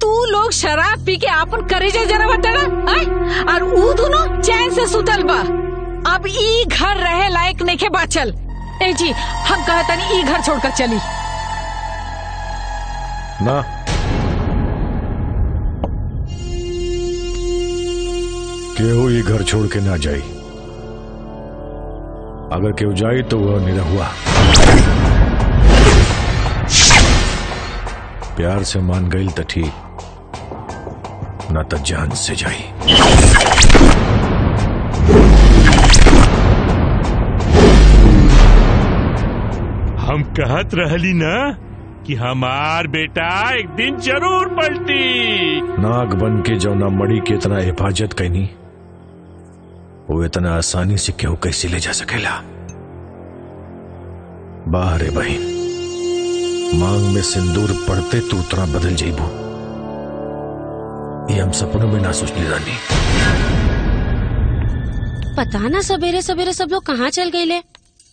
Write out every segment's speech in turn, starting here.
तू लोग शराब पी के आपन करेजा जरा बतड़ा आय और ऊ दोनों चैन से सुतल बा अब ई घर रहे लायक नहीं के बाचल ए जी हम कहतनी ई घर छोड़कर चली ना केहू ये घर छोड़ के ना जाई अगर केहू जाई तो वह निरहुआ प्यार से मान गई तो ठीक ना तो जान से जाई हम कहत रहली ना कि हमार बेटा एक दिन जरूर पलटी नाग बन के जौना मड़ी के इतना हिफाजत कैनी वो इतना आसानी से केहू कैसे ले जा सकेला बाहर है बहन मांग में सिंदूर पड़ते तू उतना बदल जाइबू ये हम सपनों में ना सोचली रानी पता ना सवेरे सवेरे सब लोग कहाँ चल गए ले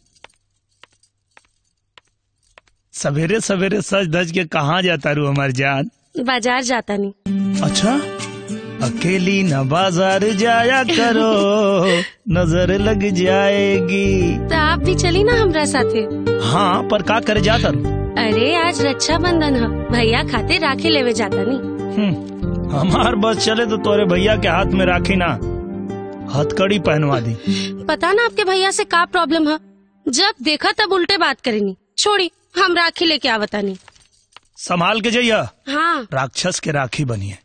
सवेरे सवेरे सज धज के कहाँ जाता रू हमार जान बाजार जाता नहीं अच्छा अकेली न बाजार जाया करो नजर लग जाएगी तो आप भी चली ना हमरा साथे हाँ पर का करे जाता रू? अरे आज रक्षाबंधन है भैया खाते राखी लेवे जाता नहीं हम्म, हमार बस चले तो तोरे भैया के हाथ में राखी ना हथकड़ी पहनवा दी पता ना आपके भैया से का प्रॉब्लम है जब देखा तब उल्टे बात करेनी छोड़ी हम राखी लेके आवता नहीं संभाल के जइया हाँ राक्षस के राखी बनिए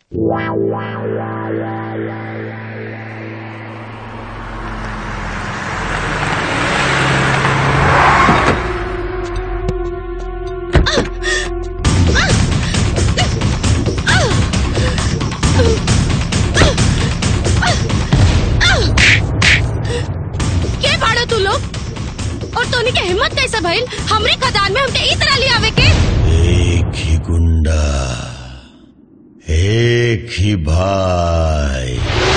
के भाड़ो तू लोग और तोनी के हिम्मत कैसे भइल हमरे खदान में हमके ई तरह ले आवे के एक ही गुंडा एक ही भाई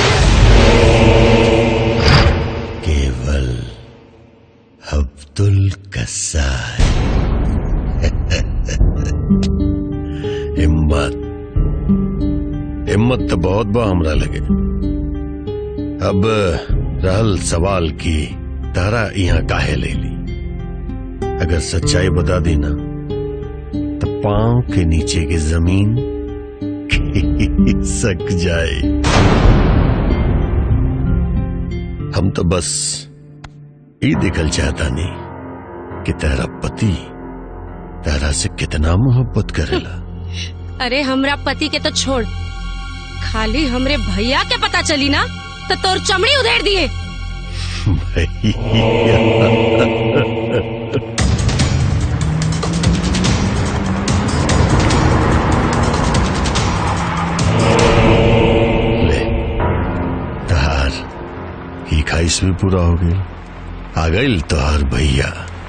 केवल अब्दुल कसाई हिम्मत हिम्मत तो बहुत बा हमरा लगे अब रहल सवाल की तारा यहाँ काहे ले ली अगर सच्चाई बता दी ना तो पांव के नीचे की जमीन सक जाए हम तो बस ये देखल चाहता नहीं कि तेरा पति तेरा से कितना मोहब्बत करेला अरे हमरा पति के तो छोड़ खाली हमरे भैया के पता चली ना तो तोर चमड़ी उधेड़ दिए भैया ले तहार ही खाइश भी पूरा हो गई आ गई तोहार भैया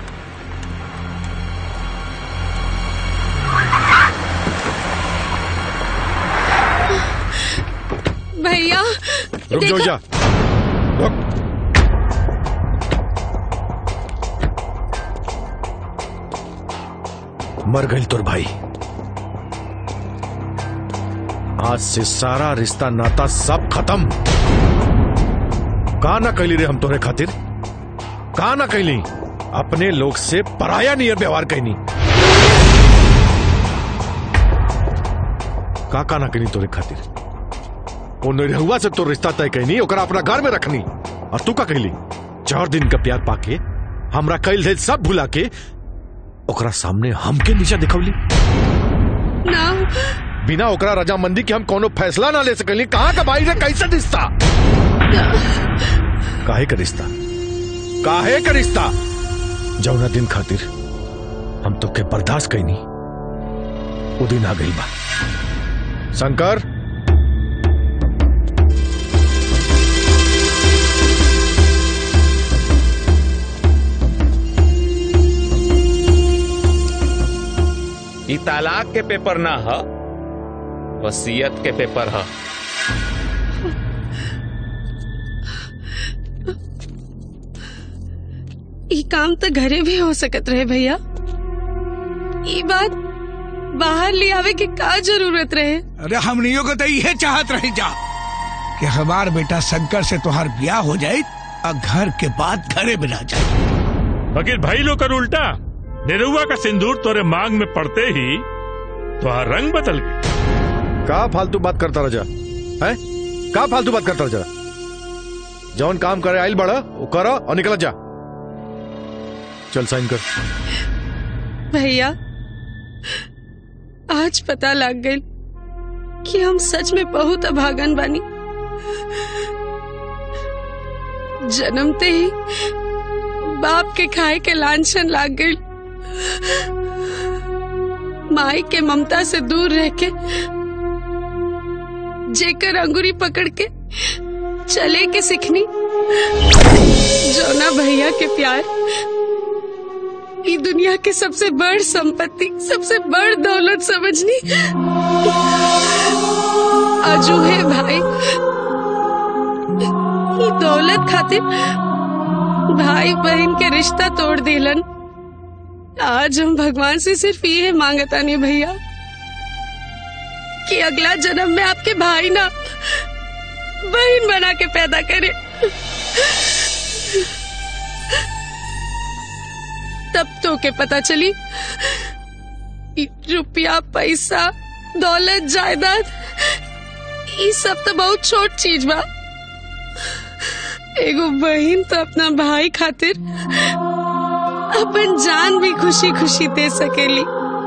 भैया रुक जाओ जा रुक मर गई तुर भाई आज से सारा रिश्ता नाता सब खत्म का ना कैली रे हम तोरे खातिर का ना कैली अपने लोग से पराया नियर व्यवहार कैनी का का ना कैनी तोरे खातिर वो निरहुआ से तो रिश्ता तय कैनी ओकरा अपना घर में रखनी और तू का कहली चार दिन का प्यार पाके हमरा कैल धैल सब भुला के ओकरा सामने हमके नीचा दिखौली ना बिना ओकरा रजामंदी के हम कोनो फैसला ना ले सकली कहाँ का भाई रे कैसे रिश्ता काहे का रिश्ता काहे का रिश्ता जौना दिन खातिर हम तो के बर्दाश्त कैनी वो दिन आ गई बा शंकर ई तालाक के पेपर ना ह वसीयत के पेपर ह ई काम तो घरे भी हो सकत रहे भैया ई बात बाहर ले आवे की का जरूरत रहे अरे हमनियों को तो यह चाहत रही जा कि हमार बेटा शंकर से तुहार ब्याह हो जाए और घर के बाद घरे में रह जाए बकीर भाई लोग कर उल्टा निरुआ का सिंदूर तोरे मांग में पड़ते ही तो रंग बदल गई का फालतू बात करता रजा है का फालतू बात करता रजा जौन काम करे आइल बड़ा वो करो और निकल जा चल साइन कर भैया आज पता लग गई कि हम सच में बहुत अभागन बानी जन्मते ही बाप के खाए के लांछन लाग गई माई के ममता से दूर रह के जेकर अंगुरी पकड़ के चले के सिखनी जोना भैया के प्यार ई दुनिया के सबसे बड़ संपत्ति सबसे बड़ दौलत समझनी अजूहे भाई ई दौलत खातिर भाई बहन के रिश्ता तोड़ दिलन आज हम भगवान से सिर्फ ये मांगता नहीं भैया कि अगला जन्म में आपके भाई ना बहन बना के पैदा करे तब तो के पता चली ई रुपया पैसा दौलत जायदाद ये सब तो बहुत छोट चीज बा एगो बहन तो अपना भाई खातिर अपन जान भी खुशी खुशी दे सकेली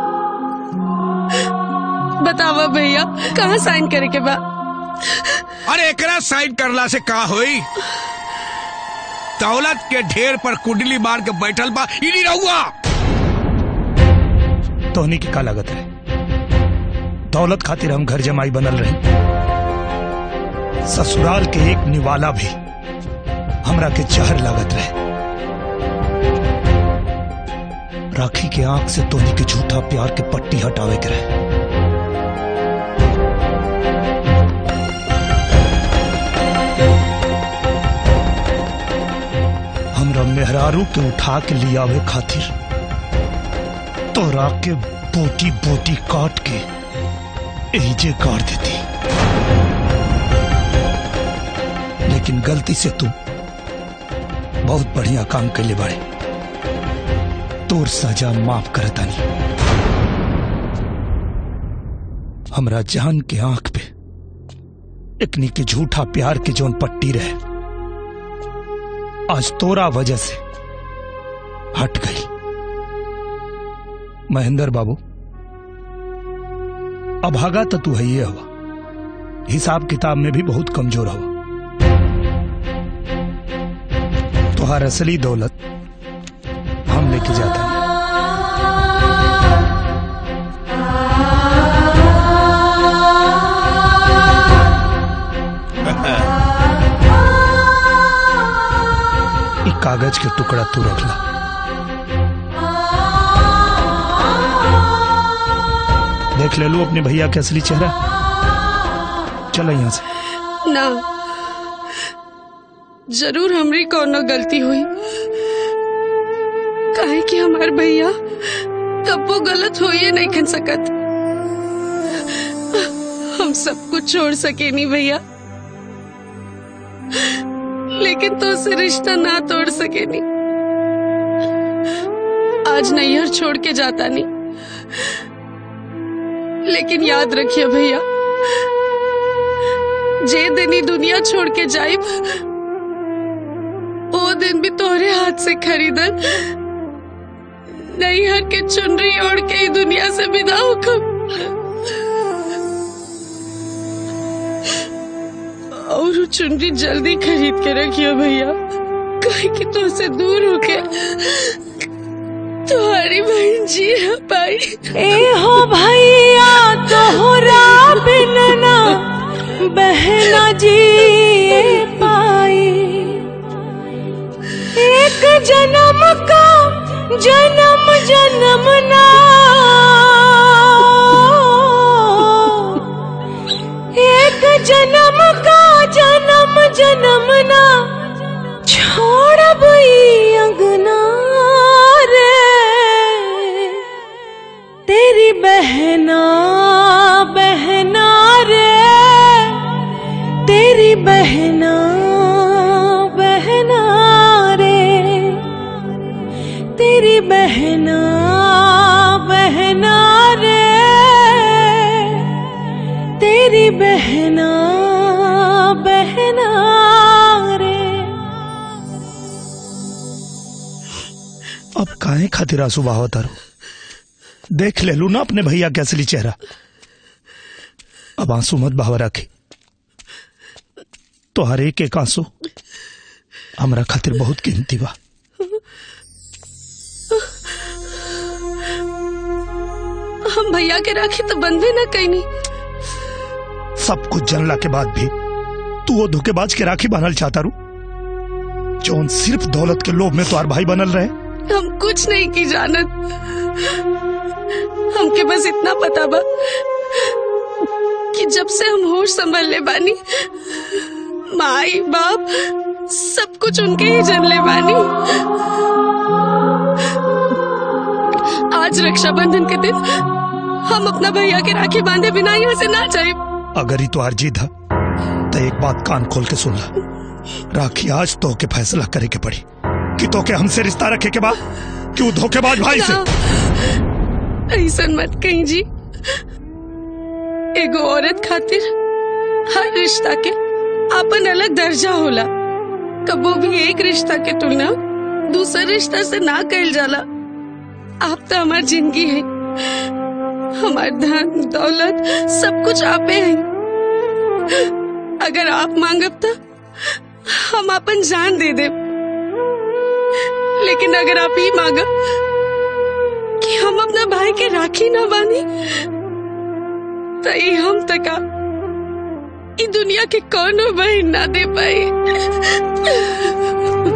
बतावा भैया कहाँ साइन करे के बा अरे एकरा साइन करला से का होई दौलत के ढेर पर कुंडली मार के बैठल बा ई नहीं रहुआ तोहनी की का लागत है दौलत खातिर हम घर जमाई बनल रहे ससुराल के एक निवाला भी हमरा के जहर लागत रहे राखी के आंख से तोहनी के झूठा प्यार के पट्टी हटावे के रहे हमरा मेहरारू के उठा के लियावे खातिर तोरा के बोटी बोटी काट के एहिजे गाड़ देती लेकिन गलती से तू बहुत बढ़िया काम कैले बाड़े तोर सजा माफ करतानी हमरा जान के आंख पे इकनी के झूठा प्यार के जोन पट्टी रहे आज तोरा वजह से हट गई महेंद्र बाबू अभागा तो तू है ये हवा हिसाब किताब में भी बहुत कमजोर हवा तुहार असली दौलत हम लेके जाते हैं ई कागज के टुकड़ा तू रख ला देख ले लो अपने भैया के असली चेहरा चलो यहाँ से ना जरूर हमरी कोनो गलती हुई काहे कि हमार भैया कब्बो गलत हो ये नहीं खन सकत हम सब कुछ छोड़ सके नहीं भैया लेकिन तो से रिश्ता ना तोड़ सके नहीं आज नैहर छोड़ के जाता नहीं लेकिन याद रखिए भैया जे दिन ही दुनिया छोड़ के जाइब वो दिन भी तोहरे हाथ से खरीदन नहीं हर के चुनरी ओढ़ के ही दुनिया से विदा होकर और वो चुनरी जल्दी खरीद के रखियो भैया कहीं कि तो से दूर होके तुम्हारी बहन जी है पाई ए हो भैया तोहरा बिन ना बहना जी पाई एक जन्म का जन्म जन्म ना एक जन्म का जन्म जन्म ना छोड़ब ई अंगना रे तेरी बहन बहना बहना रे अब काहे खातिर आंसू बहाव तारो देख ले लू ना अपने भैया के असली चेहरा अब आंसू मत बहाव रखी तो हर एक एक आंसू हमरा खातिर बहुत कीमती बा हम भैया के राखी तो बंधे न कहीं सब कुछ जानला के बाद भी तू वो धोखेबाज के राखी बनल चाहता रू जौन सिर्फ दौलत के लोभ में तुम्हार भाई बनल रहे हम कुछ नहीं की जानत हमके बस इतना पता बा कि जब से हम होश संभल ले बानी माई बाप सब कुछ उनके ही जन ले बानी आज रक्षाबंधन के दिन हम अपना भैया के राखी बांधे बिना यहाँ से ना जाए अगर ही तुम्हार जीत है तो एक बात कान खोल के सुन ला राखी आज तो के फैसला करे के पड़ी कि तो के हमसे रिश्ता रखे के बाद क्यों धोखेबाज भाई से ऐसा मत कहीं जी एगो औरत खातिर हर रिश्ता के अपन अलग दर्जा होला कबो भी एक रिश्ता के तुलना दूसरे रिश्ता से ना कल जाला आप तो हमार जिंदगी है हमार धन दौलत सब कुछ आपे है अगर आप मांगब तो हम अपन जान दे दे लेकिन अगर आप ही मांगब कि हम अपना भाई के राखी ना बांधी तो ये हम तका ई दुनिया के कौनो बहन ना दे पाई